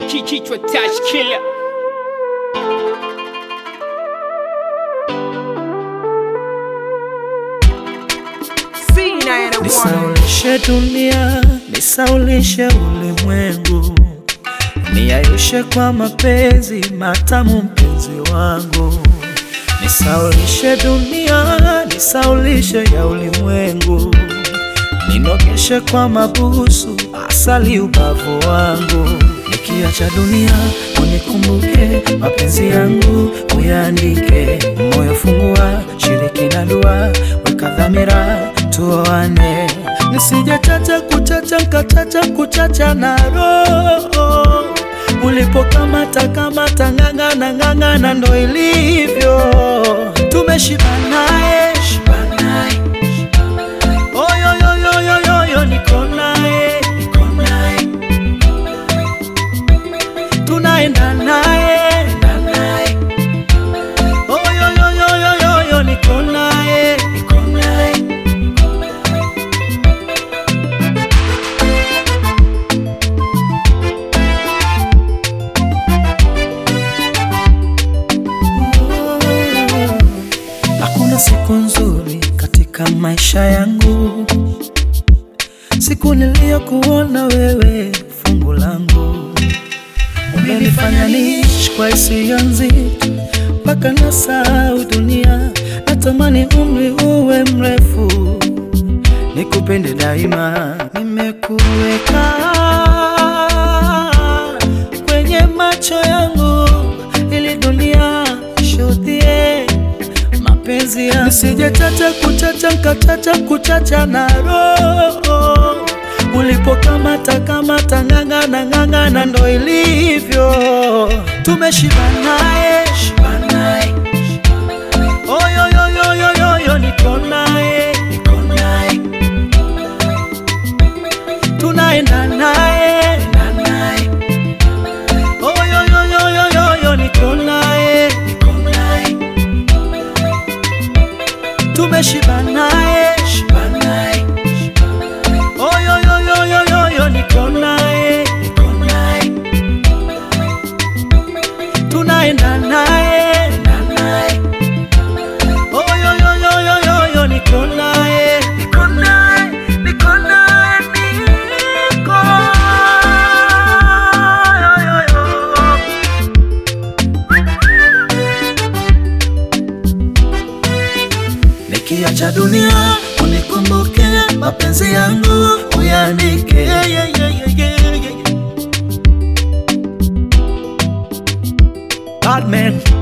kichwa touch killer Nisaulishe dunia, nisaulishe ulimwengu, niayushe kwa mapenzi matamu, mpenzi wangu. Nisaulishe dunia, nisaulishe ya ulimwengu, ninogeshe kwa mabusu, asali ubavu wangu. Nikiacha dunia, unikumbuke mapenzi yangu, uyaandike moyo, fungua shiriki na dua, weka dhamira tuoane, nisije chacha kuchacha nkachacha kuchacha na roho ulipokamata kamata ng'ang'ana ng'ang'ana, ndo ilivyo tumeshibanae shibanae oyoyoyoyoyo niko naye niko naye tunaenda naye enda naye oyoyoyoyoyo niko naye niko naye Hakuna siku nzuri katika maisha yangu, siku niliyokuona wewe fungu langu. Umenifanya niishi kwa hisia nzito, mpaka nasahau dunia. Natamani umri uwe mrefu, nikupende daima. Nimekuweka kwenye macho yangu, ili dunia ishuhudie mapenzi yangu, nisije chacha kuchacha nkachacha kuchacha na roho ulipokamata kamata ng'ang'ana ng'ang'ana, ndo ilivyo tumeshiba naye shiba naye oyoyoyoyoyo niko naye niko naye tunaenda naye enda naye oyoyoyoyoyo niko naye niko naye tumeshiba naye shiba naye oyoyoyoyoyo niko naye niko naye tunaenda naye enda naye oyoyoyoyoyo niko naye niko naye niko naye niko yoyoyo Nikiacha dunia unikumbuke, mapenzi yangu uyaandike. Yeah, yeah, yeah, yeah, yeah, yeah. Bad man.